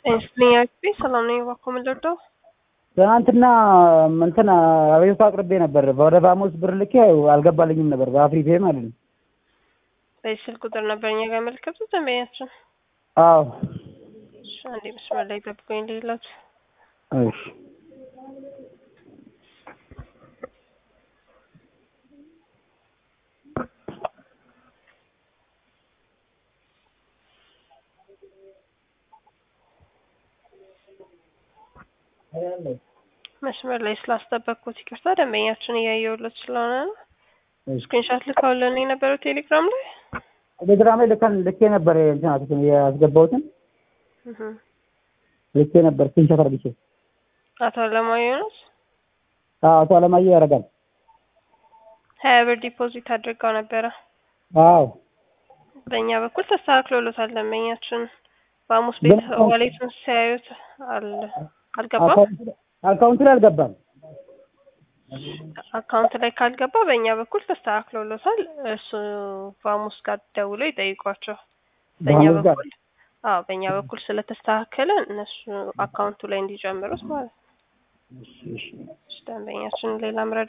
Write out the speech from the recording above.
ስልኛችሁ ሰላም ነኝ። እባክዎ ምን ልርዳው? ትናንትና እንትን አቤቱታ አቅርቤ ነበር። ወደ ቫሞስ ብር ልኬ አልገባልኝም ነበር በአፍሪፔ ማለት ነው። በዚህ ስልክ ቁጥር ነበር እኛ ጋር ያመለከቱት ደንበኛችን። አዎ እሺ፣ አንዴ መስመር ላይ ጠብቁኝ ልይላት። እሺ መስመር ላይ ስላስጠበቅኩት ይቅርታ። ደንበኛችን እያየሁለት ስለሆነ ነው። ስክሪንሻት ልካውልን የነበረው ቴሌግራም ላይ ቴሌግራም ላይ ልከን ልኬ ነበር እንትን ያስገባሁትን እህ። ልኬ ነበር ስክሪንሾት አድርጌ። አቶ አለማየሁ ነው አዎ አቶ አለማየሁ ያደርጋል። ሀያ ብር ዲፖዚት አድርገው ነበረ። አዎ በእኛ በኩል ተስተካክሎሎታል። ደንበኛችን በሐሙስ ቤት ግን- ዋሌቱን ሲያዩት አል አልገባም። አካውንት- አካውንቱ ላይ አልገባም። አካውንት ላይ ካልገባ በእኛ በኩል ተስተካክሎሎታል። እሱ በሐሙስ ጋር ደውሎ ይጠይቋቸው። በእኛ በሐሙስ ጋር? በኩል አዎ፣ በእኛ በኩል ስለተስተካከለ እነሱ አካውንቱ ላይ እንዲጨምሩት ማለት ነው። እሺ እሺ ደንበኛችን ሌላ ምረዳ